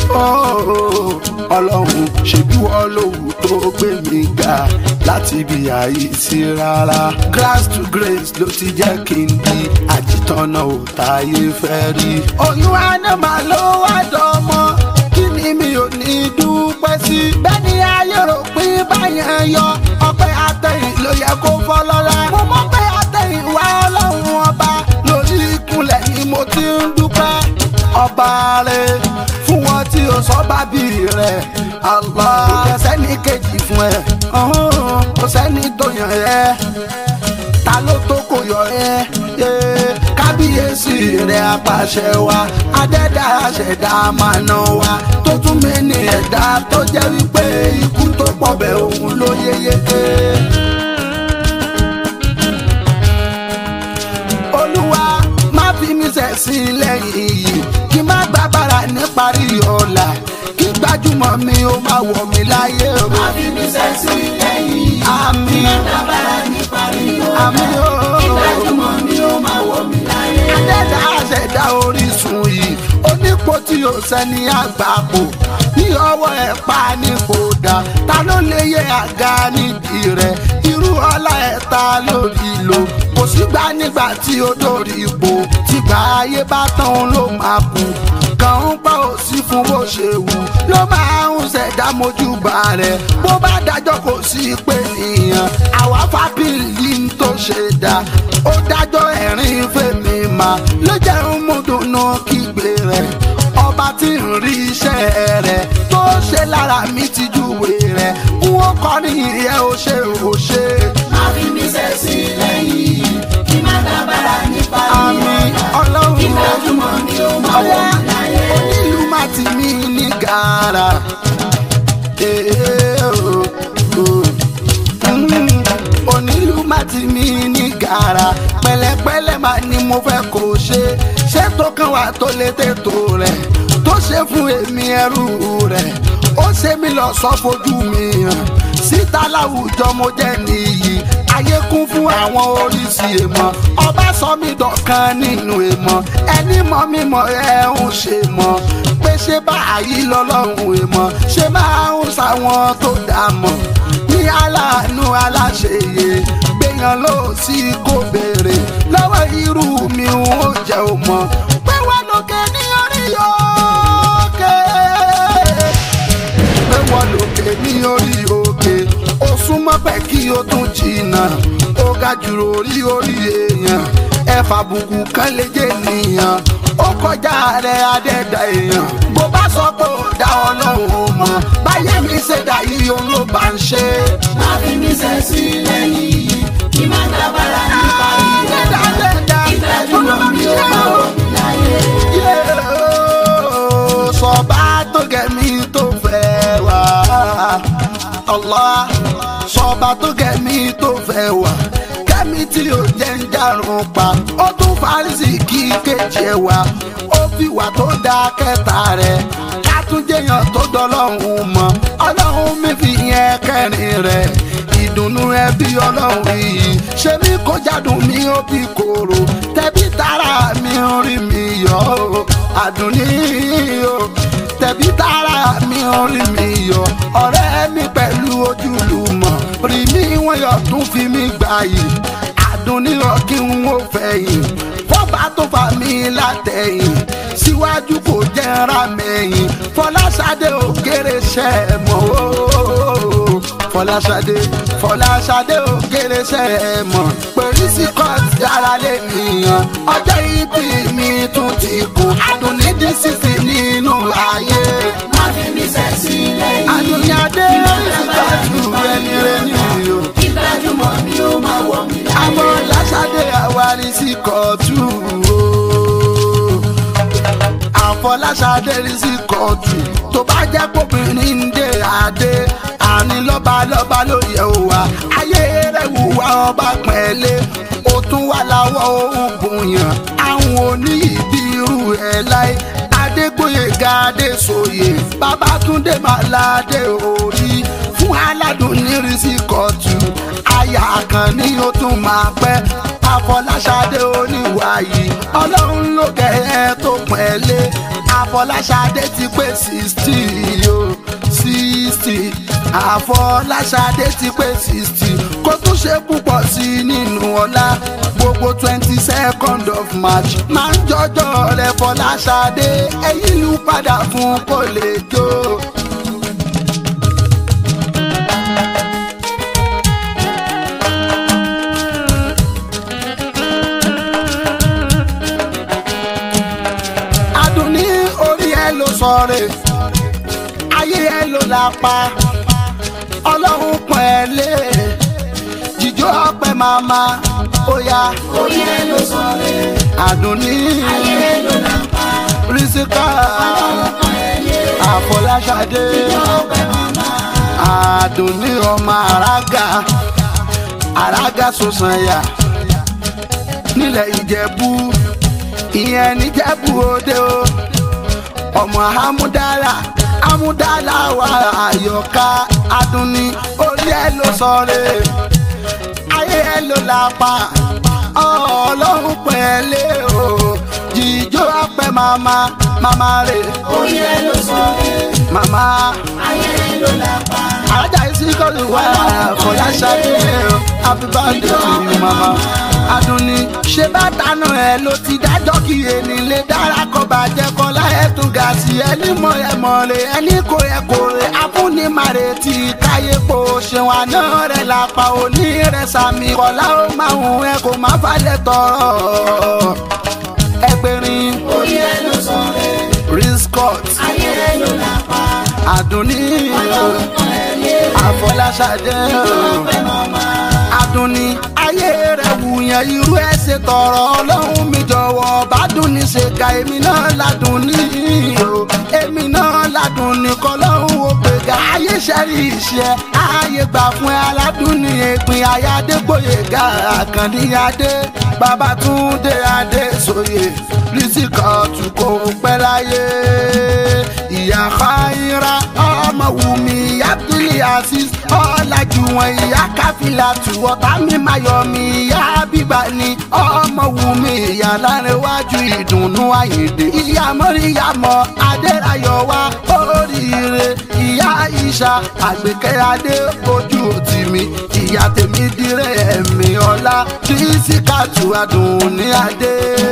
Oh, ọlọ́run ṣèbí wọ́n lòwú tó gbé mi ga láti ibi àìsí rárá. grass to grace ló ti jẹ́ kí n di àjítọ́nà ò táyé fẹ́ rí. oyún anamọ ló wá dánmọ́ kí ni mi ò ní dúpẹ́ sí. bẹ́ẹ̀ni ayé rò pín báyẹn yọ ọpẹ́ àtẹ̀yìn ló yẹ kó fọ́ lọ́la. mo mọ̀ pé àtẹ̀yìn wá ọlọ́run ọba lórí ìkúnlẹ̀ ni mo ti ń dúpẹ́. ọba rẹ̀ fún wọn tí o sọ bábí rẹ̀ Allah. kò sẹ́ni kejì fún ẹ ọ̀hún, kò sẹ́ni tó yàn ẹ́ ta ló tó kò yọ ẹ́ ẹ́, kábíyèsí rẹ̀ apàṣẹ wa adẹ́dá ṣẹ̀dá màná wa tó tún mẹ́ni ẹ̀dá tó jẹ́ wípé ikú tó pọ̀ bẹ̀ òun ló yéyéké. olúwa má fi mi sẹ̀sìn lẹ́yìn yìí kí má gbá bàrà níparí ọ̀la kí gbajúmọ̀ mi ó má wọ̀ mí láyé o. Má fi mi sẹ́sìn lẹ́yìn. àmì Dábàrà níparí ọ̀la. àmì o. Ìdájúmọ̀ ni ó máa wọ̀ mí láyé. adẹ́dá àṣẹ̀dá orísun yìí onípo tí ó sẹ́ni àgbàpọ̀ ní ọwọ́ ẹ̀ pa nípò dá ta ló lè yẹ àga nídìí rẹ̀ irú ọlá ẹ̀ ta lórí lò kò sígbà nígbà tí ó dórí ipò tìgbà ayé bá tán òun ló máa kú kàn ń pa òsì fún bó ṣe wù ló máa ń ṣẹ̀dá mojúbà rẹ̀ bó bá dájọ́ kò sí pé nìyàn àwa fábílì ń tó ṣe dá ó dájọ́ ẹ̀rín fèmí mà ló jẹ́ ń mú dùnú kígbe rẹ̀ ọba tí ń rí iṣẹ́ rẹ̀ tó ṣe lára mi ti júwe rẹ̀ n ó kọrin ìyẹn ó ṣe ó ṣe. Má fi mi sẹ́sìn lẹ́yìn. Kí má dábàrà níparí àmì ọ̀la. ọlọ́run Ìdájúmọ̀ ni ó máa wọ̀ ọ̀yá mí láyé. onílù má ti mí ní gàrà. Eh, oh, oh. Mm, onílù má ti mí ní gàrà pẹ̀lẹ́pẹ̀lẹ́ má ni mo fẹ́ kó ṣe ṣé tó kàn wá tó lè tètò rẹ̀ tó ṣe fún èmi ẹrú rẹ̀ ó ṣe mí lọ sọ fojú mi hàn síta láwùjọ mo jẹ́ nìyí ayé kún fún àwọn oríṣi èèmọ̀ ọba sọ mí dọ̀kan nínú èèmọ̀ ẹni mọ̀ mímọ̀ ẹ̀ ń ṣe mọ̀ pé ṣé báyìí lọ́lọ́run èèmọ̀ ṣé máa ń ṣàwọn tó dà mọ̀ ní aláàánú aláṣeyè gbẹ̀yàn ló sì kó béèrè lọ́wọ́ irú mi ò jẹ́ ò mọ̀ pé wọ́n lókè ní orí òkè pé wọ́n lókè ní orí òkè ó súnmọ́ pẹ́ kí ó tún jìnnà ó ga jù orí orí èèyàn ẹ̀fà bùkù kan lè jẹ́ nìyàn ó kọjá rẹ̀ adẹ́dà èèyàn bó bá sọ pé ó dá ọlọ́run mọ̀ báyé mi ṣe dà yìí òun ló bá ń ṣe. Má fi mi sẹ́sìn lẹ́yìn. Kí má dábàrà níparí Adẹ́dà ọ̀la. adẹ́dà Ìdájúmọ̀ ni ó máa wọ̀ mí láyé. Yeah, sọba tó gẹ̀mí tó fẹ́ wá. Allah sọba tó gẹ̀mí tó fẹ́ wá. Kẹ́mi tí ó jẹ́ ń jarun pa. Ó tún Fárísì kí kejì ẹ̀ wá. Ó fi wà tó dá kẹta rẹ̀. Kátúnjẹyàn tó dọ́lọ́hún mọ̀. Ọlọ́run mi fi yẹn kẹrin rẹ̀. Ìdùnnú ẹbí ọlọ́run yìí. Ṣé mi kó jádùn mi ó bí kòrò? Tẹ̀bí tara mi ń rí mi yọ̀ ọ́. Àdùnní o. Tẹ̀bí tara mi ń rí mi yọ̀. Ọ̀rẹ́ mi pẹ̀lú ojúlùmọ̀. Rí mi wọ́n yọ̀ tún fi mi gbà yìí. Àdùnní ọ̀ kí n ó fẹ́ yìí. Fọ́ba tó fà mí látẹ̀yìn. Síwájú kò jẹ́ ra mẹ́yìn. Fọláṣadé ò kéré ṣẹ́ mọ́ o fọláṣadé fọláṣadé ò kéré ṣe é mọ̀ pèrísì kọ́ọ̀tì ara lè nìyàn ọjọ́ ìbí mi tún ti kù àdùnní dín sísì nínú ayé Má fi mi sẹ́sìn lẹ́yìn. àdùnní adé ìtọ́jú ẹni rẹ nìyí o Ìdájúmọ̀ ni ó máa wọ̀ mí láyé. àmọ́ láṣadé àwárí sí kọ́ọ̀tù o àfọláṣadé rí sí kóòtù tó bá jẹ́ kóbìnrin ń dé adé àní lọ́ba lọ́ba ló yẹ ò wá ayé rẹ̀ wùwá ọba pẹ̀lẹ́ ó tún wà láwọ̀ òun bùnyàn àwọn oníyì bí irú ẹ̀ láì adégbòyèga adéṣòye babátúndé màládé orí fún aládùn nírísí kóòtù àyà kan ní ó tún máa pẹ́ àfọláṣadé oníwàyí ọlọ́run ló kẹ́ ẹ tó pẹ́lẹ́ àfọláṣadé ti pé sixty o sixty àfọláṣadé ti pé sixty kó tún ṣe púpọ̀ sí i nínú ọlá gbogbo twenty second of march máa ń jọjọ rẹ fọláṣadé ẹ̀yìn lù padà fún kó lè jó. adùn ní orí ẹ ló sọ̀rọ̀ ayé ẹ ló lápá ọlọ́run pọ̀ ẹ lé jíjó ọpẹ màmá ó yá orí ẹ ló sọ̀rọ̀ adùn ní ayé ẹ ló lápá rísíkà ọkàn ẹ lé àfọláṣadé ọpẹ́ màmá adùn ní ọmọ àràgà àràgà sọsànyà nílẹ̀ ìjẹ̀bú ìyẹn níjẹ̀bú òde o ọmọ amúdàlà amúdàlà wà àyọká adùnní orí ẹ ló sọ̀rọ̀ ayé ẹ ló lápá ọlọ́run pẹ̀lẹ́ o jíjó apẹ́ màmá màmá rè orí ẹ ló sọ̀rọ̀ màmá ayé ẹ ló lápá alájà ìsìnkọ́lù wà fọláṣadé o happy birthday to you mama adunni ṣe bá tanú ẹ ló ti dájọ́ kí ẹni lè dára kọ́ bàjẹ́ kọ́lá ẹ̀ tún ga sí ẹni mọ̀ ẹ̀ mọ̀ rẹ̀ ẹni kò ẹ̀ kò rẹ̀ afúnimàrè tí káyé po ṣẹ̀wọ̀n àná rẹ̀ lápá òní rẹ̀ sàmì kọ́lá ó máa hùn ẹ kò má falẹ̀ tọrọ ẹgbẹ̀rin orí ẹ ló sọ̀rọ̀ riscot ayé ẹ ló lápá adunni ọkàn ẹ lé àfọláṣadé ọpẹ́ màmá adunni ayé rẹ̀ wùyàn irú ẹ̀ ṣe tọrọ ọlọ́run mi jọ̀wọ́ bádùn ní ṣe ka èmi náà ládùn ní o èmi náà ládùn ní kọlọ́run ó gbéga ayé ṣẹ́rí iṣẹ́ ayé gbà fún ẹ aládùn ní ìpín ayáde gbòyèga àkàndínyadé babatunde adé sóye rísíkọ̀tù kò pẹ́ láyé ìyá khaira ọmọ wùmí abdul aziz ọ̀làjúwọ̀n ìyá káfílà tùwọ̀ tàmí mayọ̀mí ìyá bíbá ni ọmọ wùmí ìyá lárẹ̀wájú ìdùnnú àyèdè ìyá mọ́ríyàmọ́ adérayọ̀ wá oríire ìyá ìṣà àgbékẹ́ adé ojú òtí mi ìyá tèmi dire ẹ̀mí ọlá tírísíkàtù adùn ní adé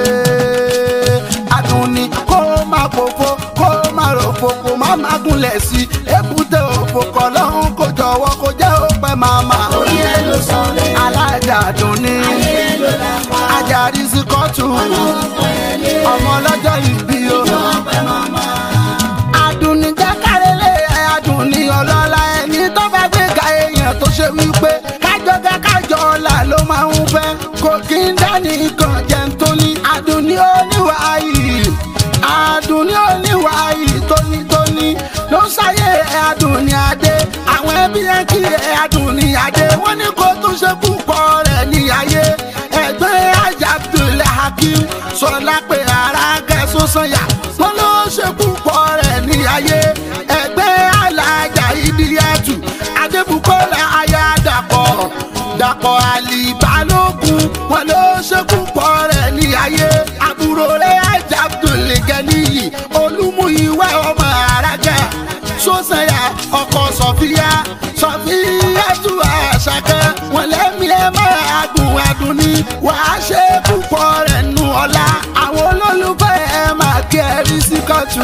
adùn ní kó má pòfo kó má ròfo kó má má gúnlẹ̀ sí èbúté òfò kọ́ lọ́hún kó jọ̀wọ́ kó jẹ́ òpẹ́ màmá orí ẹ ló sọ̀rọ̀ alájà dùn ní ayé ẹ ló lápá ajárí sí kọ́tù ọkàn ẹ lé ọmọ ọlọ́jọ́ ìbí o. ọpẹ́ màmá adùnní jẹ́ kárẹ́lẹ́ adùnní ọlọ́lá ẹni tó bá gbé ga èèyàn tó ṣe wípé kájọgá kájọ ọ̀la ló máa ń fẹ́ kò kí ń dání kan jẹun tó ní adùnní oníwàáyì adùnní oníwàáyì tónítóní ló ń ṣayé adùnní adé àwọn ẹbí yẹn kí adùnní adé wọ́n ní kó tún ṣe púpọ̀ rẹ̀ ní ayé ẹgbẹ́ ajabdulẹ̀ hakim sọlá pé ara gẹ̀ẹ́sọ sanya wọ́n ló ṣe púpọ̀ rẹ̀ ní ayé ẹgbẹ́ alájà ìdíyàtù adébùkọ́lá aya dàpọ̀ dàpọ̀ àlìbálòkun wọ́n ló ṣe púpọ̀ rẹ̀ ní ayé àbúrò rẹ̀ ajabdulẹ̀ gẹ̀ẹ́nìyì olúmúyíwá ọmọ àràgà sọ́sẹ̀yà ọkọ̀ sọ̀fíà sọ̀fíà tù àṣàkẹ́ wọn lẹ́mí ẹ̀ máa gùn adùn ní wàá ṣe púpọ̀ rẹ̀ nù ọ̀la àwọn olólùfẹ́ ẹ̀ máa kí ẹ rí sí kọ́tù.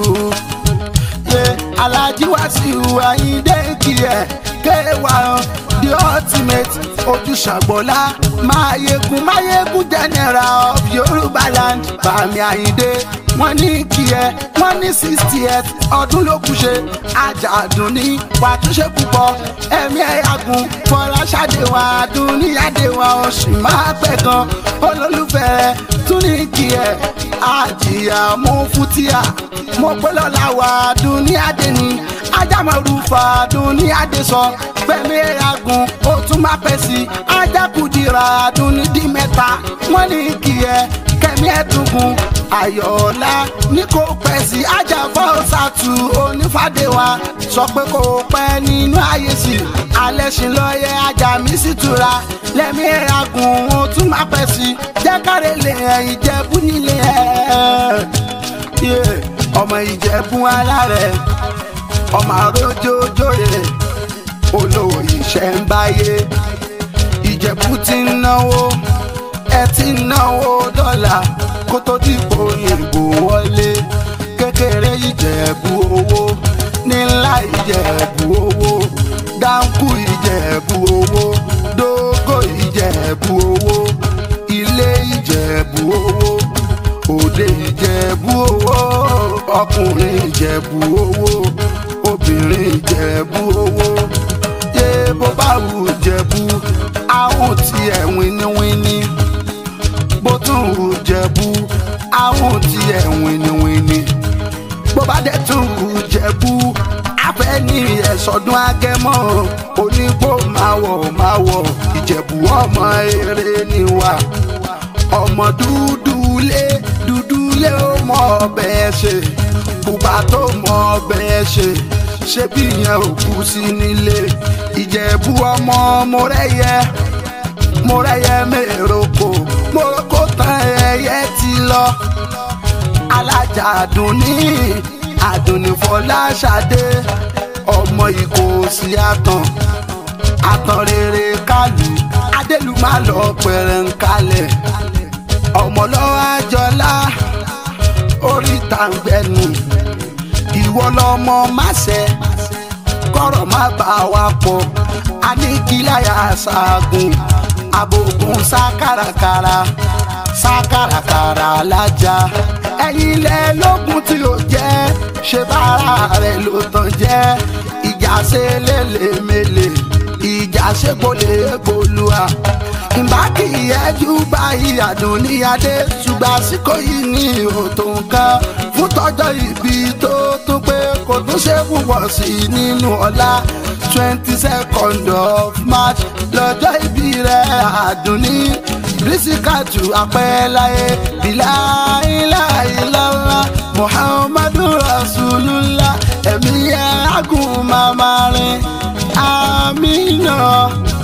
Yé Alájí Wàsíù Àyìndé kì ẹ̀ kéwàá the ultimate ojúṣàgbọ́lá máyégún máyégún general of yorùbá land bàmí àyíndé wọ́n ní kí ẹ wọ́n ní sixtieth ọdún ló kù ṣe àjàdùn ní wàtúnṣe púpọ̀ ẹ̀mí ẹ̀yàgùn fọláṣadé wa dùn níyàdé wa oṣù máa pẹ́ gan olólùfẹ́ rẹ̀ tún ní kí ẹ àjìyà mú fútíà mo pé lọ́la wà dùn ní adé ni ajámọ̀rúfà dùn ní adé sọ fẹ́mi ẹ̀yàgùn ó tún máa pẹ́ sí ajákùdìrà dùn ní dí mẹ́ta wọ́n ní kí ẹ kẹ́mi ẹ̀dùnkùn ayọ̀ọ́lá ní kò pẹ́ sí ajáfọ́ ṣàtú onífàdéwà sọ pé kò pẹ́ nínú ayé sí alẹ́ sí lọ́yẹ ajá mi sì tura lẹ́mí ẹ̀yàgùn ó tún máa pẹ́ sí jẹ́kárẹ́ lè ẹ̀yìn jẹ́bú nílé ẹ̀ ọmọ ìjẹ̀bú alárẹ̀ ọmọ àrójójóyè olówó ìṣẹ̀ǹbáyé ìjẹ̀bú ti ń náwó ẹ ti ń náwó dọ́là kó tó dìbò òyìnbó wọlé kékeré ìjẹ̀bú owó nílá ìjẹ̀bú owó dáńkù ìjẹ̀bú owó dógò ìjẹ̀bú owó ilé ìjẹ̀bú owó òde ìjẹ̀bú owó ọkùnrin ìjẹ̀bú owó obìnrin ìjẹ̀bú owó yé bó bá wù ìjẹ̀bú àwọn tí ẹ̀ wíníwíní bó tún wù ìjẹ̀bú àwọn tí ẹ̀ wíníwíní bó bá dẹ̀ tún wù ìjẹ̀bú afẹ́ ní ẹ̀sọ́dún agẹ́mọ́ onígbò máa wọ̀ máa wọ̀ ìjẹ̀bú ọmọ eré ni wà ọmọ dúdú lé dúdú lé ó mọ ọbẹ̀ ṣe bùbá tó mọ ọbẹ̀ ṣe ṣé bí yẹn ò kú sí nílé ìjẹ̀bú ọmọ mọ̀rẹ́yẹ mọ̀rẹ́yẹ mẹ́rọ̀kọ mọ̀rọ̀kọ tán ẹyẹ ti lọ alájà àdùnní àdùnní fọláṣadé ọmọ ìkòsí àtàn àtàn rere kálù adélù má lọ pẹ̀rẹ̀ ń kalẹ̀ ọmọ lọ́wọ́ àjọlá oríta ń gbẹnu ìwọ lọmọ máṣẹ kọ̀rọ̀ má bá wa pọ̀ aníkíláyà ṣaagun abogun sákàràkàrà sákàràkàrà lájà ẹ̀yin ilẹ̀ lógun tí ó jẹ́ ṣe bára rẹ̀ ló tàn jẹ́ ìjà ṣe lélẹ̀mẹlẹ̀ ìjà ṣe gbólé-gbólúwa ìbá kì í ẹjú báyìí àdùn ní adé ṣùgbọ́n àsìkò yìí ní òtò nǹkan fún tọjọ́ ìbí tó tún pé kò tún ṣe púpọ̀ sí i nínú ọ̀la twenty second of march lọ́jọ́ ìbí rẹ̀ àdùn ní bísíkàtù apẹ́láyé bílá ilá ìlàlá muhammadu rasulullah ẹ̀mí ẹ̀ agùn màmá rẹ̀ amínà.